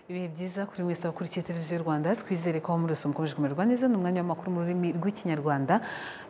neza kuri mwese bakurikiye televiziyo rwanda twizere ko aho muri wese mukomeje kumererwa neza ni umwanya w'amakuru mu rurimi rw'ikinyarwanda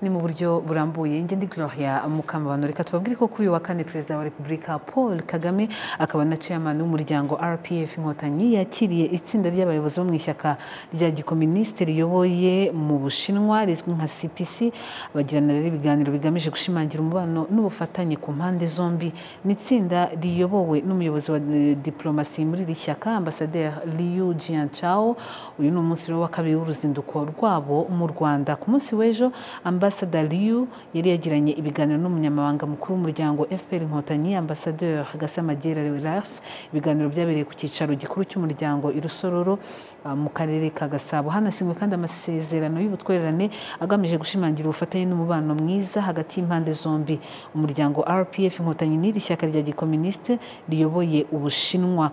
ni mu buryo burambuye njye ndi gloria mukamabano reka tubabwire ko kuri uyu wa kane perezida wa repubulika paul kagame akaba na chairman w'umuryango rpf inkotanyi yakiriye itsinda ry'abayobozi bo mu ishyaka rya gikominisite riyoboye mu bushinwa rizwi nka cpc bagirana rero ibiganiro bigamije gushimangira umubano n'ubufatanye ku mpande zombi ni itsinda riyobowe n'umuyobozi wa eh, diplomasi muri iri shyaka ambasaderi Liu Jianchao uyu ni umunsi rero wa kabiri w'uruzinduko rwabo mu Rwanda ku munsi w'ejo ambasaderi Liu yari yagiranye ibiganiro n'umunyamabanga mukuru w'umuryango FPR Inkotanyi ambasaderi Gasamagera Relax ibiganiro byabereye ku cyicaro gikuru cy'umuryango i Rusororo ah, mu karere ka Gasabo hanasinywe kandi amasezerano y'ubutwererane agamije gushimangira ubufatanye n'umubano mwiza hagati y'impande zombi umuryango RPF Inkotanyi n'iri shyaka rya gikominisite riyoboye Ubushinwa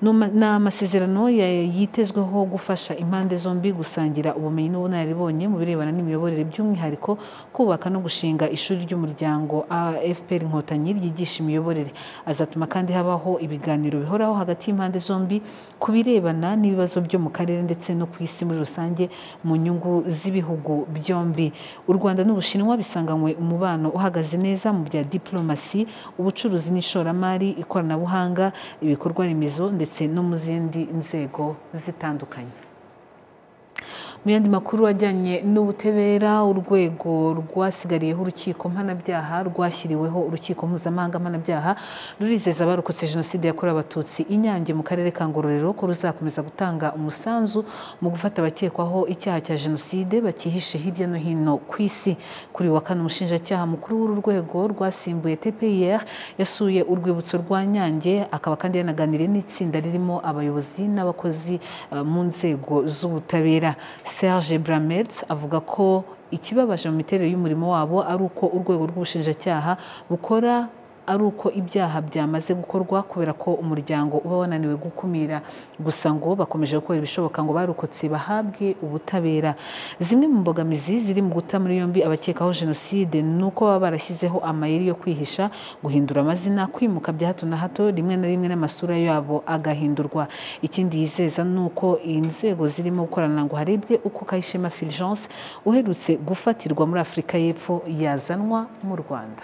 Numa- ni amasezerano ya- yitezweho gufasha impande zombi gusangira ubumenyi n'ubunararibonye mu birebana n'imiyoborere by'umwihariko kubaka no gushinga ishuri ry'umuryango AFPR Inkotanyi ryigisha imiyoborere azatuma kandi habaho ibiganiro bihoraho hagati y'impande zombi ku birebana n'ibibazo byo mu karere ndetse no ku isi muri rusange mu nyungu z'ibihugu byombi u Rwanda n'Ubushinwa bisanganywe umubano uhagaze neza mu bya diplomasi ubucuruzi n'ishoramari ikoranabuhanga ibikorwa remezo ndetse no mu zindi nzego zitandukanye mu yandi makuru ajyanye n'ubutabera urwego rwasigariyeho urukiko mpanabyaha rwashyiriweho urukiko mpuzamahanga mpanabyaha rurizeza abarokotse jenoside yakorewe abatutsi i nyange mu karere ka ngororero ko ruzakomeza gutanga umusanzu mu gufata abakekwaho icyaha cya jenoside bakihishe hirya no hino ku isi kuri uyu wa kane umushinjacyaha mukuru w'uru rwego rwasimbuye tpir yasuye urwibutso rwa nyange akaba kandi yanaganiriye n'itsinda ririmo abayobozi n'abakozi eh, mu nzego z'ubutabera serge bramertz avuga ko ikibabaje mu miterere y'umurimo wabo ari uko urwego rw'ubushinjacyaha bukora ari uko ibyaha byamaze gukorwa kubera ko umuryango uba wananiwe gukumira gusa ngo bakomeje gukora ibishoboka ngo barokotse bahabwe ubutabera zimwe mu mbogamizi ziri mu guta muri yombi abakekaho jenoside ni uko baba barashyizeho amayeri yo kwihisha guhindura amazina kwimuka bya hato na hato rimwe na rimwe n'amasura yabo agahindurwa ikindi yizeza ni uko inzego zirimo gukorana ngo harebwe uko kayishema fulgence uherutse gufatirwa muri afurika y'epfo yazanwa mu rwanda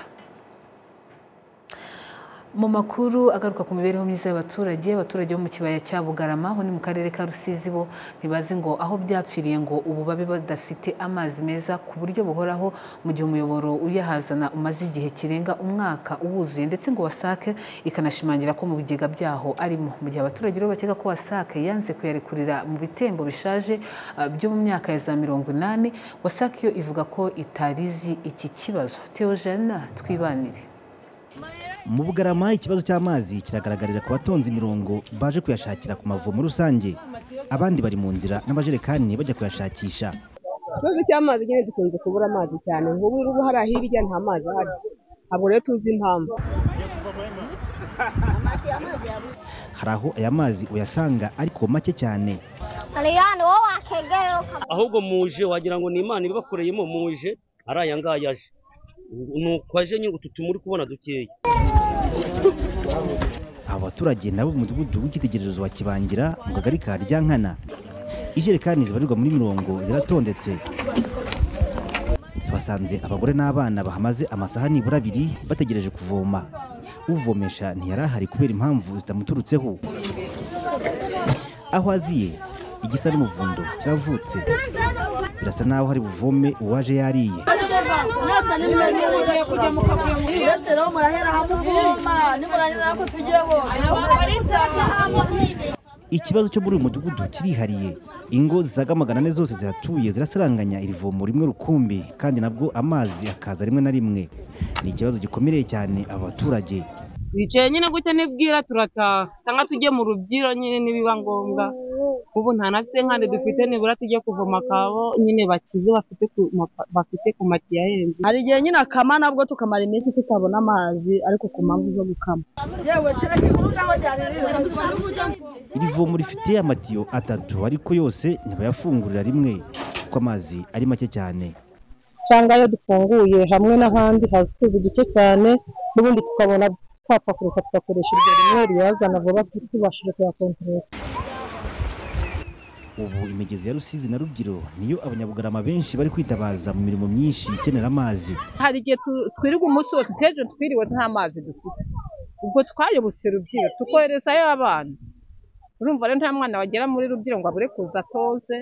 mu makuru agaruka ku mibereho myiza y'abaturage abaturage bo mu kibaya cya bugarama aho ni mu karere ka rusizi bo ntibazi ngo aho byapfiriye ngo ubu babe badafite amazi meza ku buryo buhoraho mu gihe umuyoboro uyahazana umaze igihe kirenga umwaka uwuzuye ndetse ngo wasake ikanashimangira ko mu bigega byaho arimo mu gihe abaturage rero bakeka ko wasake yanze kuyarekurira mu bitembo bishaje ah, byo mu myaka ya za mirongo inani wasake yo ivuga ko itarizi iki kibazo teojana twibanire mu bugarama ikibazo cy'amazi kiragaragarira ku batonzi imirongo baje kuyashakira ku mavomo rusange abandi bari mu nzira n'amajerekani bajya kuyashakisha ikibazo cy'amazi nyine dukunze kubura amazi cyane nk'ubu ngubu hariya hirya nta mazi ahari ntabwo rero tuzi impamvu hari aho aya mazi uyasanga ariko make cyane Kaliyani wowe wakegeye ukaba ahubwo muje wagira ngo ni imana ibibakoreyemo muje ari aya ngaya aje nuko aje nyine utu tumuri kubona dukeya aba baturage nabo mu mudugudu w'icyitegererezo wa kibangira mu kagari ka ryankana ijerekani zibarirwa muri mirongo ziratondetse tuhasanze abagore n'abana bahamaze amasaha nibura abiri bategereje kuvoma uvomesha ntiyari ahari kubera impamvu zitamuturutseho aho aziye igisa n'umuvundo kiravutse birasa naho hari buvome uwaje yariye mwese nimwemerewe kujya mukavuga uretse rero murahera hamwe uvoma nimurangiza ko tugire bose ikibazo cyo muri uyu mudugudu kirihariye ingo zisaga magana ane zose zihatuye zirasaranganya iri vomo rimwe rukumbi kandi nabwo amazi akaza rimwe na rimwe ni ikibazo gikomereye cyane aba baturage twicaye nyine gutya nibwira turataha cyangwa tujye mu rubyiro nyine nibiba ngombwa ubu nta na senkande dufite nibura tujye kuvoma akabo nyine bakize bafite ku mapa- bafite ku matiyo ahenze hari igihe nyine akama nabwo tukamara iminsi tutabona amazi ariko ku mpamvu zo gukama yewe kirakiguru naho ryari iri vomo rifite amatiyo atatu ariko yose ntibayafungurira rimwe kuko amazi ari make cyane cyangwa iyo dufunguye hamwe n'ahandi haza utuzi duke cyane n'ubundi tukabona twapakuruka tugakoresha iryo rimwe riyazana vuba tubashije kuyakontorora ubu imigezi ya rusizi na rubyiro niyo abanyabugarama benshi bari kwitabaza mu mirimo myinshi ikenera amazi hari igihe tu- twirirwa umunsi wose nk'ejo twiriwe nta mazi dufite ubwo twayobotse rubyiro tukoherezayo abana urumva rero nta mwana wagera muri rubyiro ngo abure kuza atoze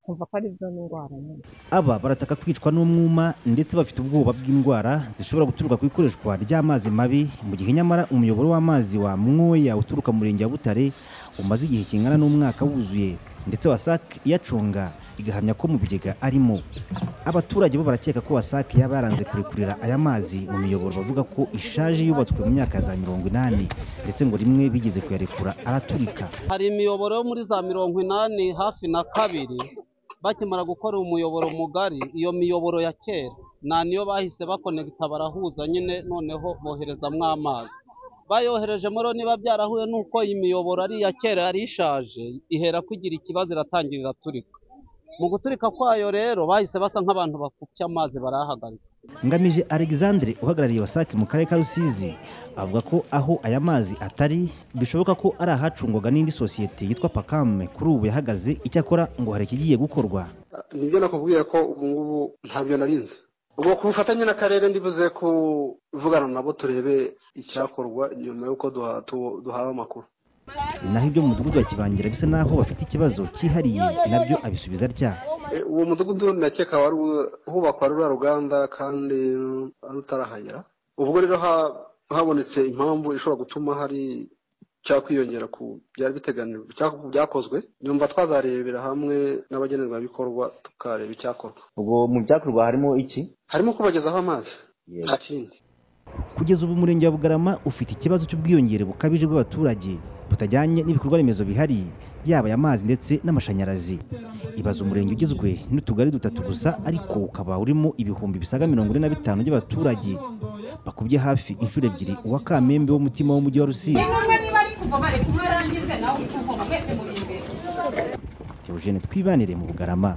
kumva ko ari byo n'indwara nyine aba barataka kwicwa n'umwuma ndetse bafite ubwoba bw'indwara zishobora guturuka ku ikoreshwa ry'amazi mabi mu gihe nyamara umuyoboro w'amazi wa mwoya uturuka mu murenge wa butare umaze igihe kingana n'umwaka wuzuye ndetse wasake iyacunga igahamya ko mu bigega arimo abaturage bo barakeka ko wasake yaba yaranze kurekurira aya mazi mu miyoboro bavuga ko ishaje yubatswe mu myaka ya za mirongo inani ndetse ngo rimwe bigeze kuyarekura araturika hari imiyoboro yo muri za mirongo inani hafi na kabiri bakimara gukora umuyoboro mugari iyo miyoboro ya kera nta niyo bahise bakonekita barahuza nyine noneho boherezamo amazi bayoherejemo rero niba byarahuye n'uko iyi miyoboro ari iya kera yari ishaje ihera kugira ikibazo iratangira iraturika mu guturika kwayo rero bahise basa nk'abantu bapfupye amazi barahagarika ngamije alexandre uhagarariye wasake mu karere ka rusizi avuga ko aho aya mazi atari bishoboka ko ari ahacungwaga n'indi sosiyete yitwa pakame kuri ubu yahagaze icyakora ngo hari ikigiye gukorwa nibyo nakubwiye ko ubu ngubu ntabyo narinze ubwo ku bufatanye n'akarere ndibuze kuvugana nabo turebe icyakorwa nyuma y'uko duha- tu- duhawe amakuru naho ibyo mu mudugudu wa kibangira bisa n'aho bafite ikibazo cyihariye nabyo abisubiza atya E, uwo mudugudu ndakeka wari u- hubakwa ruriya ruganda kandi rutarahagera ubwo rero ha- habonetse impamvu ishobora gutuma hari cyakwiyongera ku byari biteganijwe cyangwa ku byakozwe nyumva twazarebera hamwe n'abagenerwabikorwa tukareba icyakorwa ubwo mu byakorwa harimo iki harimo kubagezaho amazi nta kindi kugeza ubu umurenge wa bugarama ufite ikibazo cy'ubwiyongere bukabije bw'abaturage butajyanye n'ibikorwa remezo bihari yaba aya mazi ndetse n'amashanyarazi ibaza umurenge ugizwe n'utugari dutatu gusa ariko ukaba urimo ibihumbi bisaga mirongo ine na bitanu by'abaturage bakubye hafi inshuro ebyiri uwa kamembe wo mutima w'umujyi wa rusizi Theogene twibanire mu bugarama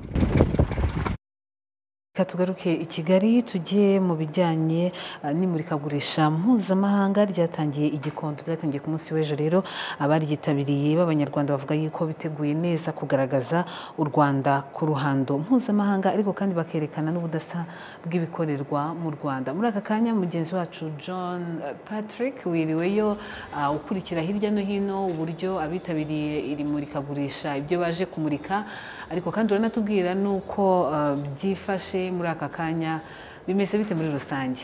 Reka tugaruke i kigali tujye mu bijyanye eh, n'imurikagurisha mpuzamahanga ryatangiye igikondo ryatangiye ku munsi w'ejo rero abaryitabiriye b'abanyarwanda bavuga yuko biteguye neza kugaragaza u rwanda ku ruhando mpuzamahanga ariko kandi bakerekana n'ubudasa bw'ibikorerwa mu rwanda muri aka kanya mugenzi wacu john eh, patrick wiriweyo ah, ukurikira hirya no hino uburyo abitabiriye iri murikagurisha ibyo baje kumurika ariko kandi uranatubwira n'uko eh, byifashe muri aka kanya bimeze bite muri rusange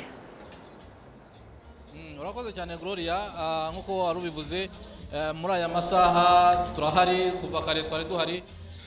urakoze cyane gloria Ah, nk'uko wari ubivuze eh, muri aya masaha turahari kuva kare twari duhari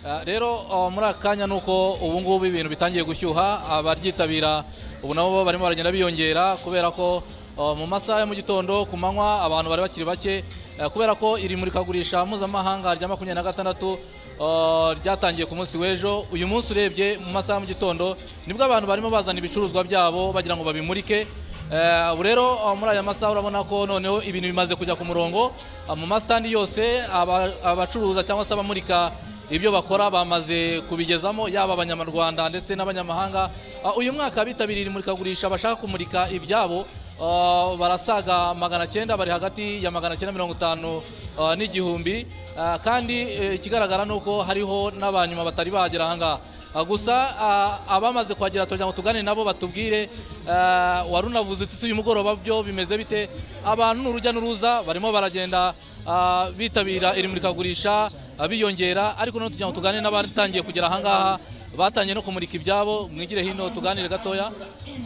Ah, rero oh, muri aka kanya nuko ubu ngubu ibintu bitangiye gushyuha abaryitabira ubu nabo barimo baragenda biyongera kubera ko oh, mu masaha ya mu gitondo ku manywa abantu bari bakiri bake Eh, kubera ko iri murikagurisha mpuzamahanga rya makumyabiri na gatandatu oh, ryatangiye ku munsi w'ejo uyu munsi urebye mu masaha ya mu gitondo nibwo abantu barimo bazana ibicuruzwa byabo bagira ngo babimurike Eh, ubu rero ah, muri aya masaha urabona ko noneho ibintu bimaze kujya ku murongo Ah, mu masitandi yose aba- abacuruza cyangwa se abamurika ibyo bakora bamaze kubigezamo yaba abanyarwanda ndetse n'abanyamahanga Ah, uyu mwaka bitabiriye imurikagurisha bashaka kumurika ibyabo ah, barasaga magana cyenda bari hagati ya magana cyenda mirongo itanu ah, n'igihumbi Ah, kandi eh, ikigaragara ni uko hariho n'abanyuma batari bahagera ahangaha Ah, gusa ah, abamaze kuhagera tugira ngo tugane nabo batubwire ah, wari unavuze uti uyu mugoroba byo bimeze bite abantu ni urujya n'uruza barimo baragenda ah, bitabira iri murikagurisha ah, biyongera ariko noneho tugira ngo tugane n'abatangiye kugera ahangaha batangiye no kumurika ibyabo mwigire hino tuganire gatoya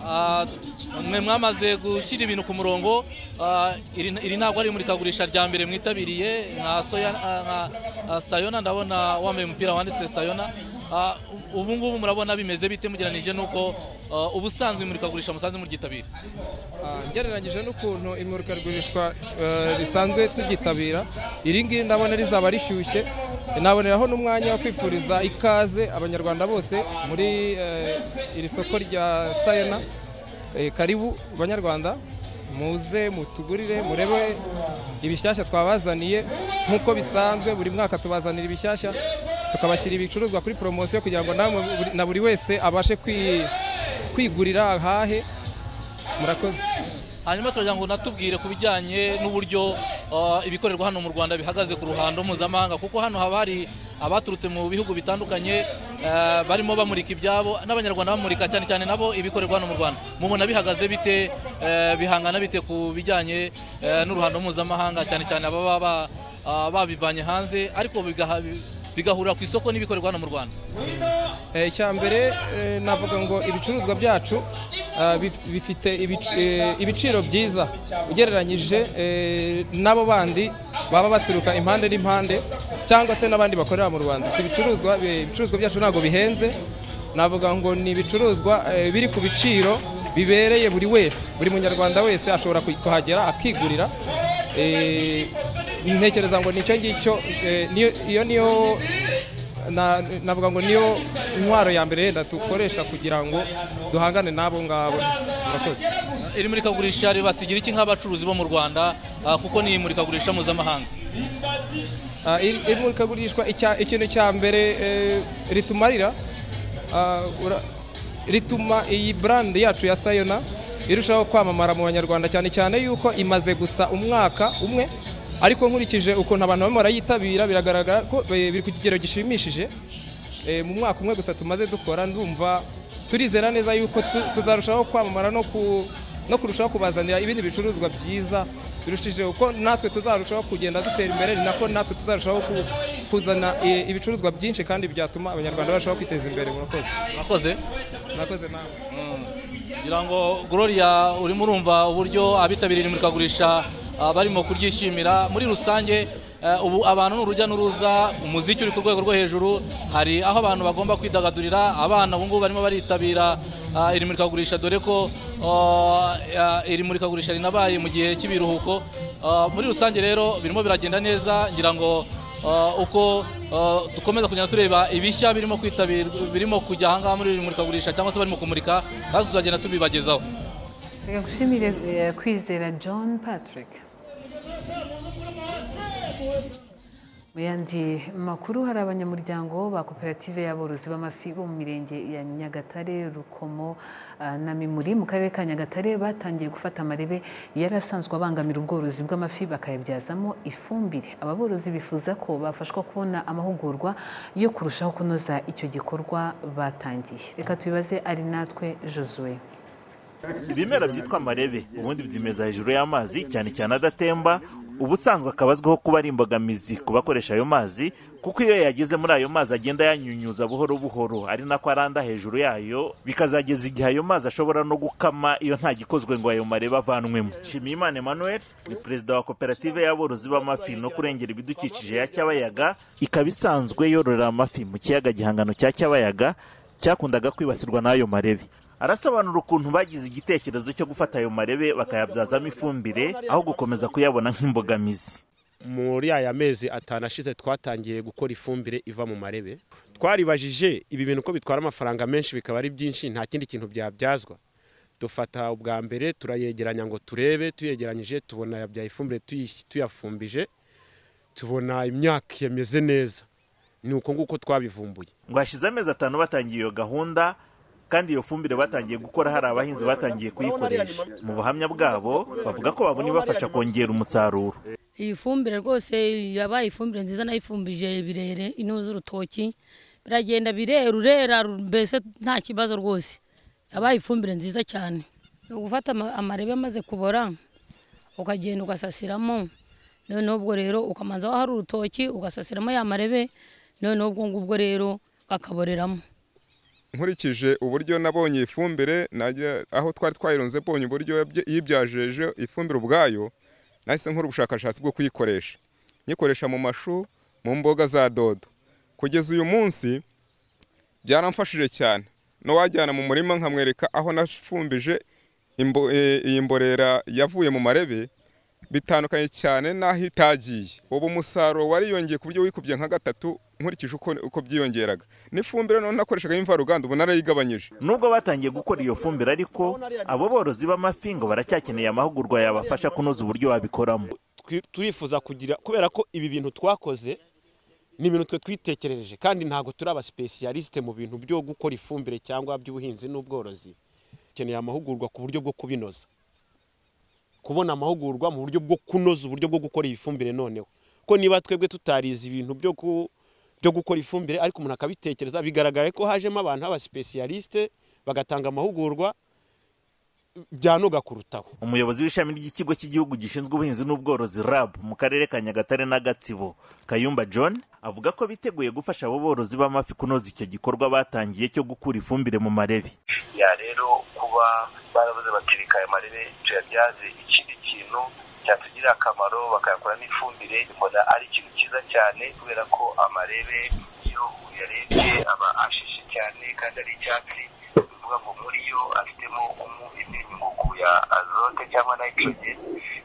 Ah, mwe mwamaze gushyira ibintu ku murongo Ah, iri iri ntabwo ari imurikagurisha rya mbere mwitabiriye nka soya ah, nka ah, sayona ndabona wambaye umupira wanditse sayona Ah, ubu ngubu murabona bimeze bite mugereranije nuko ah, ubusanzwe imurikagurisha musanze muryitabira Ah, ngereranyije n'ukuntu imurikagurishwa eh, risanzwe tubyitabira iri ngiri ndabona rizaba rishyushye naboneraho n'umwanya wo kwifuriza ikaze abanyarwanda bose muri eh, iri soko rya sayena Eh, karibu banyarwanda muze mutugurire murebe ibishyashya twabazaniye nk'uko bisanzwe buri mwaka tubazanira ibishyashya tukabashyira ibicuruzwa kuri poromosiyo kugira ngo namwe buri- na buri wese abashe kwi- kwigurira ahahe murakoze hanyuma turagira ngo natubwire ku bijyanye n'uburyo ah, ibikorerwa hano mu rwanda bihagaze ku ruhando mpuzamahanga kuko hano haba hari abaturutse mu bihugu bitandukanye ah, barimo bamurika ibyabo n'abanyarwanda bamurika cyane cyane nabo ibikorerwa hano mu rwanda mubona bihagaze bite eh, bihangana bite ku bijyanye eh, n'uruhando mpuzamahanga cyane cyane ababa ba- ah, babivanye hanze ariko bigaha- bigahurira ku isoko n'ibikorerwa hano mu rwanda Eh, icya mbere eh, navuga ngo ibicuruzwa byacu ah, bif- bifite ibic- eh, ibiciro byiza ugereranyije eh, n'abo bandi baba baturuka impande n'impande cyangwa se n'abandi bakorera mu rwanda Si ibicuruzwa bi- ibicuruzwa byacu ntabwo bihenze navuga ngo ni ibicuruzwa eh, biri ku biciro bibereye buri wese buri munyarwanda wese ashobora kuhi- kuhagera akigurira Eh, ntekereza ngo nicyo ngicyo eh, niyo- iyo niyo na- navuga ngo niyo intwaro ya mbere yenda dukoresha kugira ngo duhangane n'abo ngabo murakoze iri murikagurisha ribasigira iki nk'abacuruzi bo mu rwanda ah, kuko ni imurikagurisha mpuzamahanga Ah, iri iri murikagurishwa icya- ikintu cya mbere eh, ritumarira ah, ura- rituma iyi brand yacu ya sayona irushaho kwamamara mu banyarwanda cyane cyane yuko imaze gusa umwaka umwe ariko nkurikije ukuntu abantu barimo barayitabira biragaragara ko eh, biri ku kigero gishimishije Eh, mu mwaka umwe gusa tumaze dukora ndumva turizera neza yuko tu- tuzarushaho kwamamara no ku no kurushaho kubazanira ibindi bicuruzwa byiza birushije uko natwe tuzarushaho kugenda dutera imbere ni nako natwe tuzarushaho ku- kuzana eh, ibicuruzwa byinshi kandi byatuma abanyarwanda barushaho kwiteza imbere murakoze murakoze murakoze nawe ngira ngo gloria urimo urumva uburyo abitabiriye iri murikagurisha ah, barimo kuryishimira muri rusange eh, ubu abantu ni urujya n'uruza umuziki uri ku rwego rwo hejuru hari aho abantu bagomba kwidagadurira abana ubu ngubu barimo baritabira ah, iri murikagurisha dore ko ah, ah, iri murikagurisha rinabaye mu gihe cy'ibiruhuko Ah, muri rusange rero birimo biragenda neza ngira ngo Uh, uko uh, dukomeza kugenda tureba ibishya birimo kwitabirwa birimo kujya ahangaha muri iri murikagurisha cyangwa se barimo kumurika natwe tuzagenda tubibagezaho reka gushimire eh, kwizera john patrick mu yandi makuru hari abanyamuryango ba koperative y'aborozi b'amafi bo mu mirenge ya nyagatare rukomo ah, na mimuri mu karere ka nyagatare batangiye gufata amarebe yari asanzwe abangamira ubworozi bw'amafi bakayabyazamo ifumbire aba borozi bifuza ko bafashwa kubona amahugurwa yo kurushaho kunoza icyo gikorwa batangiye reka tubibaze ari natwe josue ibimera byitwa amarebe ubundi byimeza hejuru y'amazi cyane cyane adatemba ubusanzwe akaba azwiho kuba ari imbogamizi ku bakoresha ayo mazi kuko iyo yageze muri ayo mazi agenda yanyunyuza buhoro buhoro ari nako aranda hejuru yayo bikazageza igihe ayo mazi ashobora no gukama iyo nta gikozwe ngo ayo marebe avanwemo nshimiyimana emmanuel ni perezida wa koperative y'aborozi b'amafi no kurengera ibidukikije ya cyabayaga ikaba isanzwe yororera amafi mu kiyaga gihangano cya cyabayaga cyakundaga kwibasirwa n'ayo marebe arasobanura ukuntu bagize igitekerezo cyo gufata ayo marebe bakayabyazamo ifumbire aho gukomeza kuyabona nk'imbogamizi muri aya mezi atanu ashize twatangiye gukora ifumbire iva mu marebe twaribajije ibi bintu ko bitwara amafaranga menshi bikaba ari byinshi nta kindi kintu byabyazwa dufata ubwa mbere turayegeranya ngo turebe tuyegeranyije tubona yabyaye ifumbire tuyi- tuyafumbije tubona imyaka yameze neza ni uko nguko twabivumbuye ngo hashize amezi atanu batangiye iyo gahunda kandi iyo fumbire batangiye gukora hari abahinzi batangiye kuyikoresha mu buhamya bwabo bavuga ko babona ibafasha kongera umusaruro iyi fumbire rwose yabaye ifumbire nziza nayifumbije birere ino z'urutoki biragenda birera urera mbese nta kibazo rwose yabaye ifumbire nziza cyane Ni ugufata ama- amarebe amaze kubora ukagenda ugasasiramo noneho ubwo rero ukamanza aho hari urutoki ugasasiramo ya marebe noneho ubwo ngubwo rero bakaboreramo nkurikije uburyo nabonye iyi fumbire najya- aho twari twayirunze mbonye uburyo yabye- yibyajeje ifumbire ubwayo nahise nkora ubushakashatsi bwo kuyikoresha nyikoresha mu mashu mu mboga za dodo kugeza uyu munsi byaramfashije cyane n'uwajyana mu murima nkamwereka aho nafumbije imbo- eh, iyi mborera yavuye mu marebe bitandukanye cyane n'aho itagiye ubu umusaruro wariyongeye ku buryo wikubye nka gatatu nkurikije uko, uko byiyongeraga n'ifumbire none nakoreshaga y'imvaruganda ubu narayigabanyije nubwo batangiye gukora iyo fumbire ariko abo borozi b'amafi ngo baracyakeneye amahugurwa yabafasha kunoza uburyo babikoramo Twi- turifuza kugira kubera ko ibi bintu twakoze ni ibintu twe twitekerereje kandi ntabwo turi abasipesiyalisite mu bintu byo gukora ifumbire cyangwa by'ubuhinzi n'ubworozi dukeneye amahugurwa ku buryo bwo kubinoza kubona amahugurwa mu buryo bwo kunoza uburyo bwo gukora iyi fumbire noneho ko niba twebwe tutarize ibintu byo ku- byo gukora ifumbire ariko umuntu akabitekereza bigaragara ko hajemo abantu b'abasipesiyalisite bagatanga amahugurwa byanoga kurutaho umuyobozi w'ishami ry'ikigo cy'igihugu gishinzwe ubuhinzi n'ubworozi rab mu karere ka nyagatare na gatsibo kayumba john avuga ko biteguye gufasha abo borozi b'amafi kunoza icyo gikorwa batangiye cyo gukura ifumbire mu marebe ya rero kuba barabuze bakirika ayo marebe tuyabyaze ikindi kintu cyatugirira akamaro bakayakora n'ifumbire mbona ari ikintu cyiza cyane kubera ko amarebe iyo uyarebye aba ashishe cyane kandi ari icyatsi bivuga ngo muri yo afitemo umunyungugu ya azote cyangwa nitrogen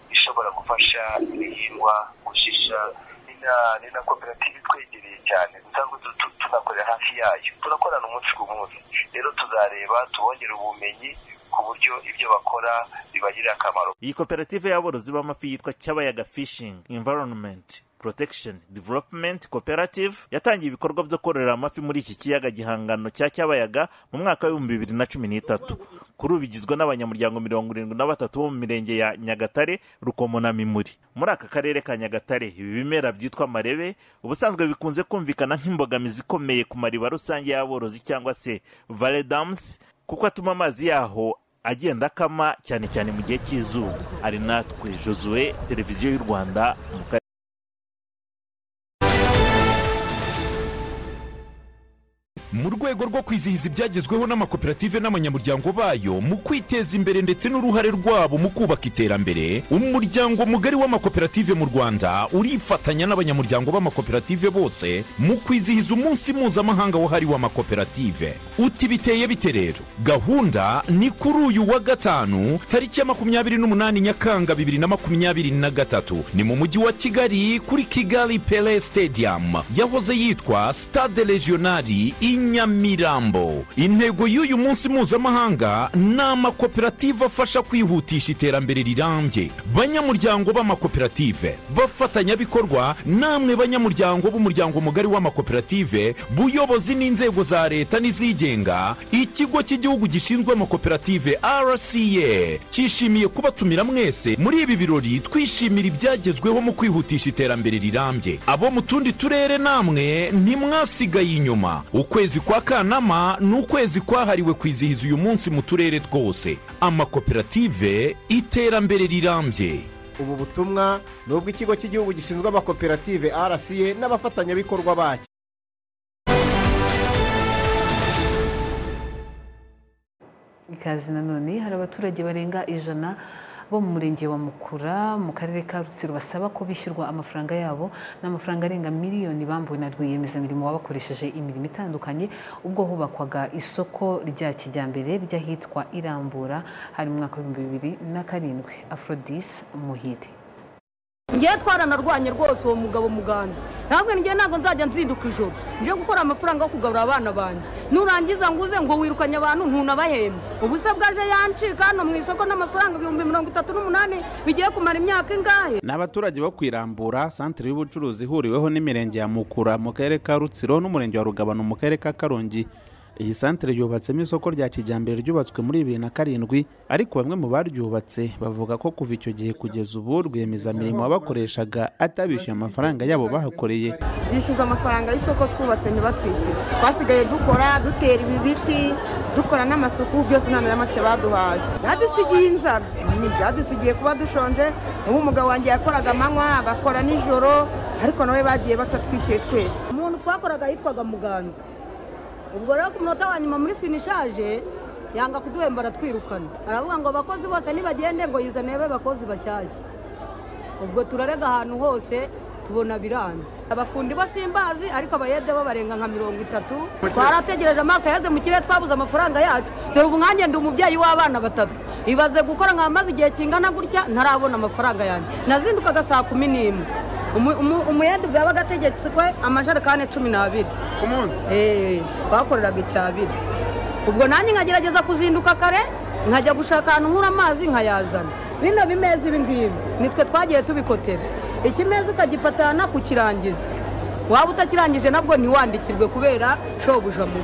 ishobora gufasha ibihingwa gushisha ni na- ni na koperative itwegereye cyane dusanzwe tu- tu- tunakorera hafi yayo turakorana umunsi ku munsi rero tuzareba tubongere ubumenyi ku buryo ibyo bakora bibagirira akamaro iyi koperative y'aborozi b'amafi yitwa cyabayaga fishing environment protection development cooperative yatangiye ibikorwa byo kororera amafi muri iki kiyaga gihangano cya cyabayaga mu mwaka w'ibihumbi bibiri na cumi n'itatu kuri ubu igizwe n'abanyamuryango mirongo irindwi na batatu bo mu mirenge ya nyagatare rukomo na mimuri muri aka karere ka nyagatare ibi bimera byitwa marebe ubusanzwe bikunze kumvikana nk'imbogamizi ikomeye ku mariba rusange y'aborozi cyangwa se valley dams kuko atuma amazi yaho agenda akama cyane cyane mu gihe cy'izuba ari natwe josue televiziyo y'u rwanda mu karere mu rwego rwo kwizihiza ibyagezweho n'amakoperative n'abanyamuryango bayo mu kwiteza imbere ndetse n'uruhare rwabo mu kubaka iterambere umuryango mugari w'amakoperative mu rwanda urifatanya n'abanyamuryango b'amakoperative bose mu kwizihiza umunsi mpuzamahanga wahariwe amakoperative uti biteye bite rero gahunda ni kuri uyu wa gatanu tariki ya makumyabiri n'umunani nyakanga bibiri na makumyabiri na gatatu ni mu mujyi wa kigali kuri kigali pele stadium yahoze yitwa stade regionali i nyamirambo intego y'uyu munsi mpuzamahanga ni amakoperative afasha kwihutisha iterambere rirambye banyamuryango b'amakoperative bafatanyabikorwa namwe banyamuryango b'umuryango mugari w'amakoperative buyobozi n'inzego za leta n'izigenga ikigo cy'igihugu gishinzwe amakoperative rca cyishimiye kubatumira mwese muri ibi birori twishimira ibyagezweho mu kwihutisha iterambere rirambye abo mu tundi turere namwe ntimwasigaye inyuma ukwezi kwa kanama ni ukwezi kwahariwe kwizihiza uyu munsi mu turere twose amakoperative iterambere rirambye ubu butumwa ni ubw'ikigo cy'igihugu gishinzwe amakoperative rca n'abafatanyabikorwa bacyo ikaze nanone hari abaturage barenga ijana bo mu murenge wa mukura mu karere ka rutsiro basaba ko bishyurwa amafaranga yabo n'amafaranga arenga miliyoni bambuwe na rwiyemezamirimo wabakoresheje imirimo itandukanye ubwo hubakwaga isoko rya kijyambere ry'ahitwa irambura hari mu mwaka w'ibihumbi bibiri na karindwi afrodis muhire ngewe twaranarwanye rwose uwo mugabo muganza ntabwo ngewe ntabwo nzajya nzinduka ijoro nje gukora amafaranga yo kugarura abana banjye nurangiza ngo uze ngo wirukanye abantu ntunabahembye ubuse bwaje yancika hano mu isoko n'amafaranga ibihumbi mirongo itatu n'umunani bigiye kumara imyaka ingahe ni abaturage bo kwirambura santere y'ubucuruzi ihuriweho n'imirenge ya mukura mu karere ka rutsiro n'umurenge wa rugabano mu karere ka karongi iyi santere yubatsemo isoko rya kijyambere ryubatswe muri bibiri na karindwi ariko bamwe mu baryubatse bavuga ko kuva icyo gihe kugeza ubu rwiyemezamirimo wabakoreshaga atabishyuye amafaranga yabo bahakoreye dishyuza amafaranga y'isoko twubatse ntibatwishyure twasigaye dukora dutera ibi biti dukora n'amasuku byose nta na make baduhaye byadusigiye inzara Mm, byadusigiye kuba dushonje ubu umugabo wanjye yakoraga amanywa agakora nijoro ariko nawe bagiye batatwishyuye twese umuntu twakoraga yitwaga muganza ubwo rero ku munota wa nyuma muri finishaje yanga kuduhemba aratwirukana aravuga ngo abakozi bose nibagende ngo yizanebe abakozi bashyashya ubwo turarega ahantu hose tubona biranze abafundi bo simbazi ariko abayede bo barenga nka mirongo itatu twarategereje amaso yaheze mu kirere twabuze amafaranga yacu dore ubu nkanjye ndi umubyeyi w'abana batatu ibaze gukora nkamaze igihe kingana gutya ntarabona amafaranga yanjye nazindukaga saa kumi n'imwe Umu- umu- umuyede bwaba agategetswe amajerekani cumi n'abiri ku munsi twakoreraga icyabiri ubwo nanjye nkagerageza kuzinduka kare nkajya gushaka ahantu nkura amazi nkayazana bino bimeza ibi ngibi nitwe twagiye tubikotera ikimeza ukagipatana kukirangiza waba utakirangije nabwo ntiwandikirwe kubera shobuja mubi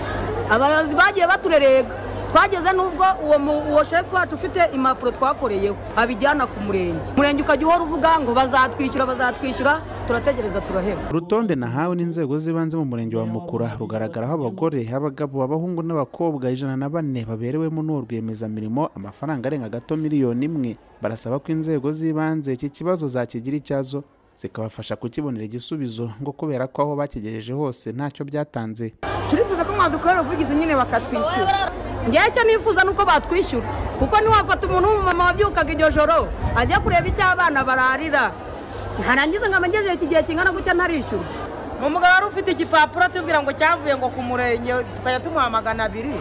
abayobozi bagiye baturerega twageze n'ubwo uwo mu- uwo shefu wacu ufite impapuro twakoreyeho abijyana ku murenge umurenge ukajya uhora uvuga ngo bazatwishyura bazatwishyura turategereza turaheba urutonde nahawe n'inzego z'ibanze mu murenge wa mukura rugaragaraho abagore abagabo abahungu n'abakobwa ijana na bane baberewemo n'uwo rwiyemezamirimo amafaranga arenga gato miliyoni imwe barasaba ko inzego z'ibanze iki kibazo zakigira icyazo zikabafasha kukibonera igisubizo ngo kubera ko aho bakigejeje hose ntacyo byatanze turifuza ko mwadukorera ubuvugizi nyine bakatwishyura ngewe icyo nifuza ni uko batwishyura kuko ntiwafata umuntu w'umumama wabyukaga iryo joro ajya kureba icyo abana bararira ntarangiza ngo amenyeje iki gihe kingana gutya ntarishyura ni umugabo wari ufite igipapuro tubwira ngo cyavuye ngo ku murenge tukajya tumuha magana abiri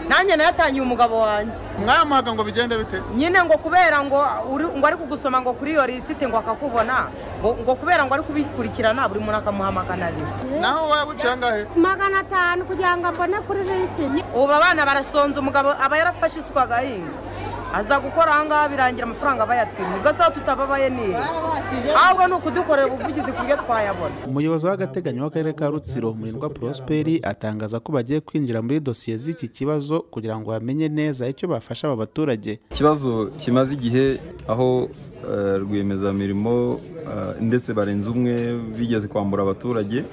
nanjye nayatangiye umugabo wanjye mwamuhaga ngo bigende bite nyine ngo kubera ngo uri- ngo ari kugusoma ngo kuri iyo lisite ngo akakubona ngo ngo kubera ngo ari kubikurikirana buri muntu akamuha magana abiri naho waba uca angahe magana atanu kugira ngo ambone kuri lisite ubu abana barasonza umugabo aba yarafashe isuka agahinga aza gukora aha ngaha birangira amafaranga bayatwimye ugasaba tutababaye neza ahubwo ni ukudukorera ubuvugizi ku buryo twayabona umuyobozi w'agateganyo w'akarere ka rutsiro murindwa prosperi atangaza ko bagiye kwinjira muri dosiye z'iki kibazo kugira ngo bamenye neza icyo bafasha aba baturage ikibazo kimaze igihe aho eh, rwiyemezamirimo eh, ndetse barenze umwe bigeze kwambura abaturage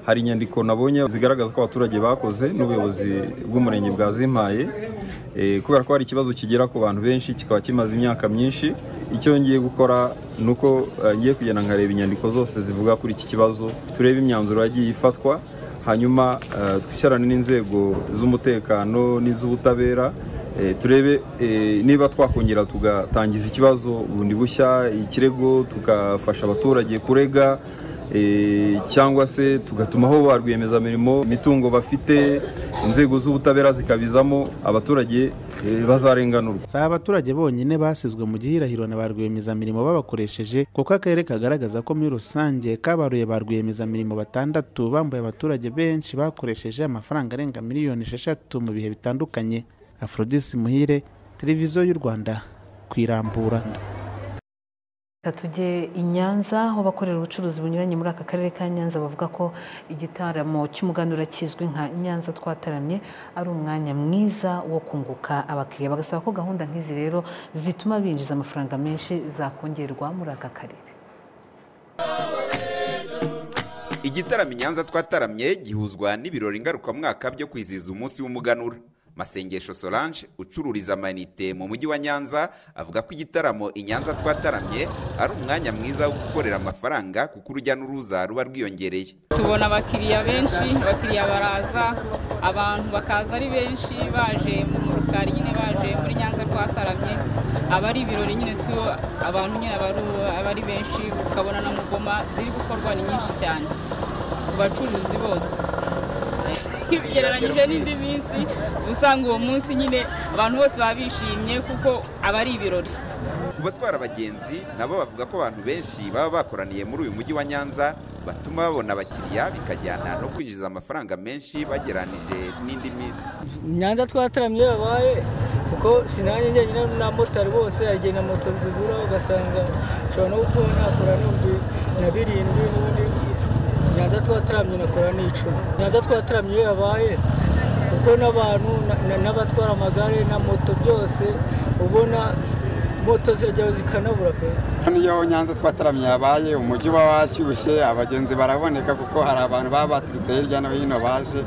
hari inyandiko nabonye zigaragaza ko abaturage bakoze n'ubuyobozi bw'umurenge bwazimpaye Eh, kubera ko hari ikibazo kigera ku bantu benshi kikaba kimaze imyaka myinshi icyo ngiye gukora ni uko eh, ngiye kugenda nkareba inyandiko zose zivuga kuri iki kibazo turebe imyanzuro yagiye ifatwa hanyuma eh, twicarane n'inzego z'umutekano n'iz'ubutabera Eh, turebe eh, niba twakongera tugatangiza ikibazo bundi bushya ikirego tugafasha abaturage kurega eh, cyangwa se tugatumaho ba rwiyemezamirimo imitungo bafite inzego z'ubutabera zikabizamo abaturage eh, bazarenganurwa si abaturage bonyine basizwe mu gihirahiro na ba rwiyemezamirimo babakoresheje kuko akarere kagaragaza ko muri rusange kabaruye ba rwiyemezamirimo batandatu bambaye abaturage benshi bakoresheje amafaranga arenga miliyoni esheshatu mu bihe bitandukanye aphrodis muhire televiziyo y'u rwanda ku irambura Reka tujye i Nyanza aho abakorera ubucuruzi bunyuranye muri aka karere ka Nyanza bavuga ko igitaramo cy'umuganura kizwi nka Nyanza twataramye ari umwanya mwiza wo kunguka abakiriya bagasaba ko gahunda nk'izi rero zituma binjiza amafaranga menshi zakongerwa muri aka karere igitaramo inyanza twataramye gihuzwa n'ibirori ngarukamwaka byo kwizihiza umunsi w'umuganura masengesho solange ucururiza amayinite mu mujyi wa nyanza avuga ko igitaramo inyanza twataramye ari umwanya mwiza wo gukorera amafaranga kuko urujya n'uruza ruba rwiyongereye tubona abakiriya benshi abakiriya baraza abantu bakaza ari benshi baje mu rukari nyine baje muri nyanza twataramye aba ari ibirori nyine tu abantu nyine aba ari- aba ari benshi ukabona na mugoma ziri gukorwa ni nyinshi cyane ku bacuruzi bose bigereranyije n'indi minsi uba usanga uwo munsi nyine abantu bose baba bishimye kuko aba ari ibirori ku batwara abagenzi nabo bavuga ko abantu benshi baba bakoraniye muri uyu mujyi wa nyanza batuma babona abakiriya bikajyana no kwinjiza amafaranga menshi bageranije n'indi minsi nyanza twataramye iyo yabaye kuko sinanjye njyenyine n'abamotari bose hari na moto zigura ugasanga ushobora no gukora nakora n'ibihumbi na birindwi n'ubundi nyanza twataramye nakora n'icumi nyanza twataramye iyo yabaye kuko n'abantu na- na- n'abatwara amagare na moto byose ubona moto zirajyaho zikanabura pe Niyo Nyanza twataramye yabaye umujyi uba washyushye abagenzi baraboneka kuko hari abantu baba baturutse hirya no hino baje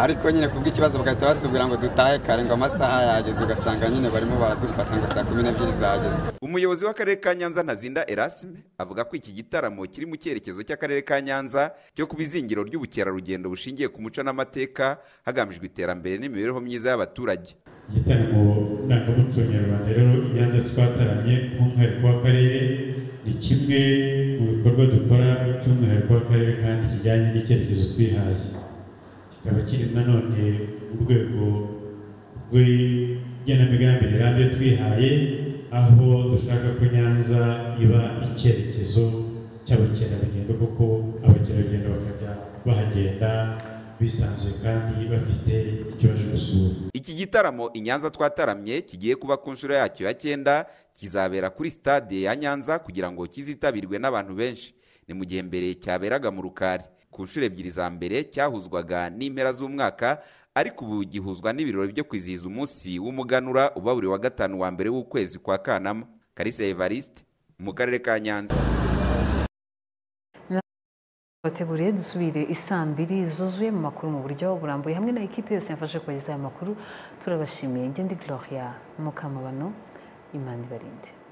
ariko nyine kubw'ikibazo bagahita batubwira ngo dutahe kare ngo amasaha yageze ugasanga nyine barimo baradufata ngo saa kumi n'ebyiri zageze umuyobozi w'akarere ka nyanza ntazinda erasime avuga ko iki gitaramo kiri mu cyerekezo cy'akarere ka nyanza cyo kuba izingiro ry'ubukerarugendo bushingiye ku muco n'amateka hagamijwe iterambere n'imibereho myiza y'abaturage igitaramo ndangamuco nyarwanda rero iyanza twataramye nk'umwihariko w'akarere ni kimwe mu bikorwa dukora by'umwihariko w'akarere kandi kijyanye n'icyerekezo twihaye kikaba kiri nanone mu rwego rw'igenamigambi rirambye twihaye aho dushaka ko nyanza iba icyerekezo cy'abakerarugendo kuko abakerarugendo bakajya bahagenda bisanzuye kandi bafite icyo baje gusura iki gitaramo inyanza twataramye kigiye kuba ku nshuro yacyo ya cyenda kizabera kuri stade ya nyanza kugira ngo kizitabirwe n'abantu benshi ni mu gihe mbere cyaberaga mu rukari ku nshuro ebyiri za mbere cyahuzwaga n'impera z'umwaka ariko ubu gihuzwa n'ibirori byo kwizihiza umunsi w'umuganura uba buri wa gatanu wa mbere w'ukwezi kwa kanama karisa evariste mu karere ka nyanza bateguriye dusubire isaa mbiri zuzuye mu makuru mu buryo burambuye hamwe na ekipe yose yafashe kubagezaho aya makuru turabashimiye ngende gloria mukamabano imana ibarinde